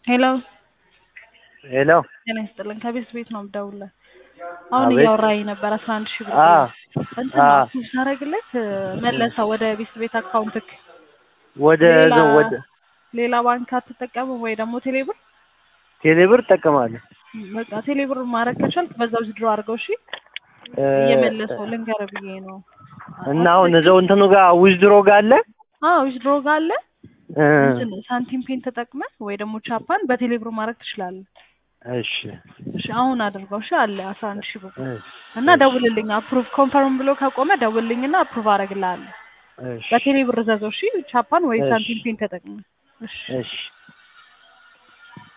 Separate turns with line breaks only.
ሄሎ
ሄሎ
ጤና ይስጥልን። ከቤት ቤት ነው የምደውልልህ። አሁን
አቤት።
እያወራኝ ነበር አስራ አንድ ሺህ ብር
አ
እንትን
አ
ነው ሳረግለት መለሰ ወደ ቤት ቤት አካውንትክ።
ወደ
ሌላ
ወደ
ሌላ ባንክ አትጠቀምም ወይ ደግሞ ቴሌብር?
ቴሌብር እጠቀማለሁ።
በቃ ቴሌብር ማድረግ ከቻልክ በዛው ዝድሮ አድርገው እሺ።
እ
እየመለሰው ልንገርህ ብዬ ነው።
እና አሁን እዛው እንትኑ ጋር ዊዝድሮ ጋር አለ
አዎ ዊዝድሮ ጋር አለ
እ
እንትን ሳንቲም ፔን ተጠቅመህ ወይ ደግሞ ቻፓን በቴሌብር ማድረግ ትችላለህ።
እሺ
እሺ አሁን አድርገው እሺ አለ አስራ አንድ ሺህ ብር
እሺ
እና ደውልልኝ አፕሩቭ ኮንፈርም ብሎ ከቆመ ደውልልኝና አፕሩቭ አደርግልሃለሁ።
እሺ
በቴሌ ብር ዘዘው እሺ ቻፓን ወይ
እሺ።
ሳንቲም ፔን ተጠቅመህ እሺ
እሺ